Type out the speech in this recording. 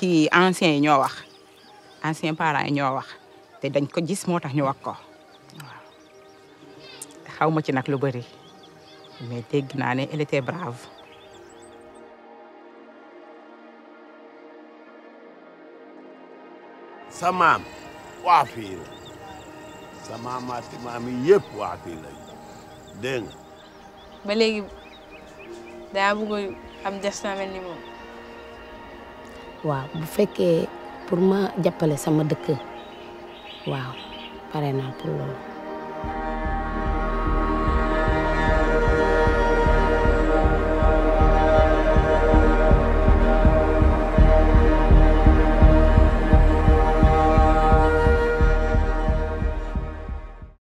kii anciens yi ñoo wax anciens parents yi ñoo wax te dañ ko gis moo tax ñu wax ko waaw xaw ma ci nag lu bëri mais dégg naa ne elle était brave. sa maam waa fii la sa maamaati maam yi yëpp waa fii la dégg nga ba léegi daa bëgg am destin mel ni moom waaw bu fekkee pour ma jàppale sama dëkk waaw pare naa pour loolu